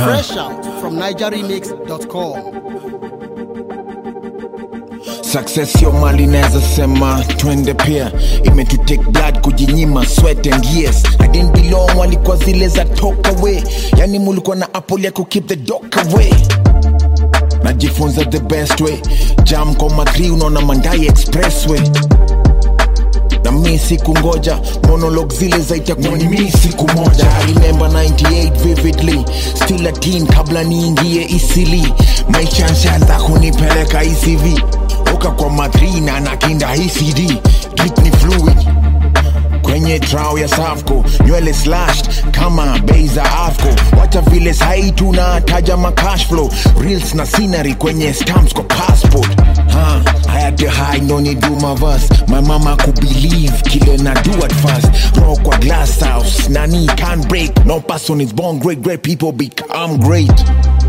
Fresh out from NigerRemix.com. Success sio mali naweza sema twende pia imetutake blood kujinyima sweat and years I didn't belong walikuwa zile za talk away yani mulikuwa na apple ya ku keep the dog away najifunza the best way jam kwa makri unaona mandai expressway na mi siku ngoja monolog zile zaitakuwa ni mi siku moja I remember 98 vividly still a teen kabla niingie isili maisha nshaanza kunipeleka ecv uka kwa madrina na kinda ecd drip ni fluid kwenye trao ya safco nywele slashed kama bei za afco wacha vile sai tunataja macash flow reels na scenery kwenye stamps kwa passport ha, I had to hide no need do my verse my mama could believe kile na do at first rock kwa glass house nani can't break no person is born great great people become great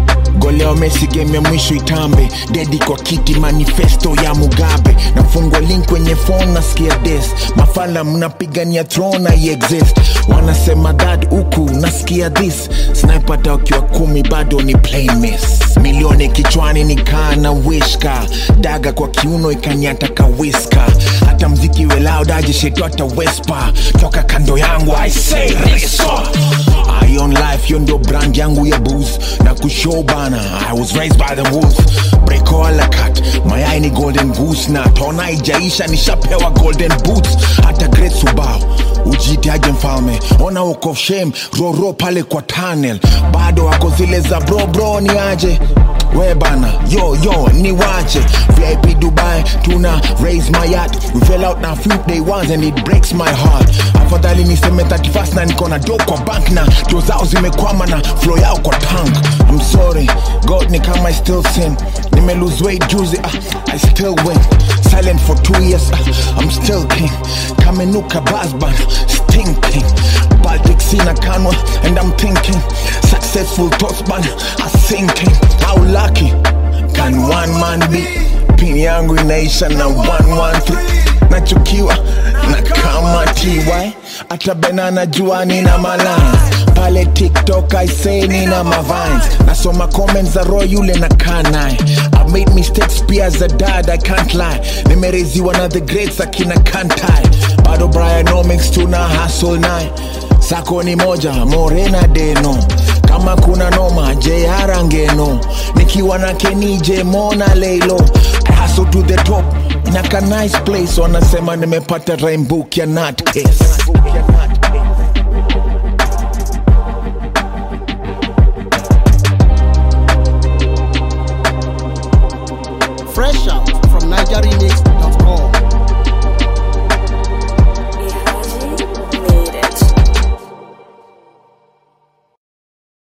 goleo Messi game ya mwisho itambe dedi kwa kiti manifesto ya Mugabe nafungwa link kwenye phone nasikia des mafala mnapigania throne na exist wanasema that huku nasikia this sniper wakiwa kumi bado ni plain miss milioni kichwani nikaa na wishka daga kwa kiuno ikanyata kawiska hata mziki we loud aje shetu hata wespa toka kando yangu I say restore I on life hiyo ndo brand yangu ya booze na kushow bana I was raised by the wolves breko ala cut mayai ni golden goose na tona ijaisha nishapewa golden boots hata great subao ujitiaje mfalme ona uko shame roro pale kwa tunnel bado wako zile za bro bro ni aje we bana yo yo ni wache vip dubai tuna raise my yacht we fell out na few day ones and it breaks my heart afadhali niseme 31st na niko na do kwa bank na do zao zimekwama na flow yao kwa tank i'm sorry god ni kama i still sin nime lose weight juzi ah, i still win silent for two years ah, i'm still king kamenuka basban stinking baltic sina kanwa and i'm thinking successful thoughts man are sinking how lucky can one man be pin yangu inaisha na 113 nachukiwa na kama ty hata bena najua nina malans pale tiktok i say nina mavines nasoma comments za roy yule na kanaye i made mistakes pia za dad i can't lie nimereziwa na the greats akina kantai bado brianomics tuna hustle naye sako ni moja morena deno kama kuna noma jr ngeno nikiwa na kenije mona leilo hustle to the top naka nice place wanasema nimepata rainbook ya nutcase Fresh out from NigerRemix.com.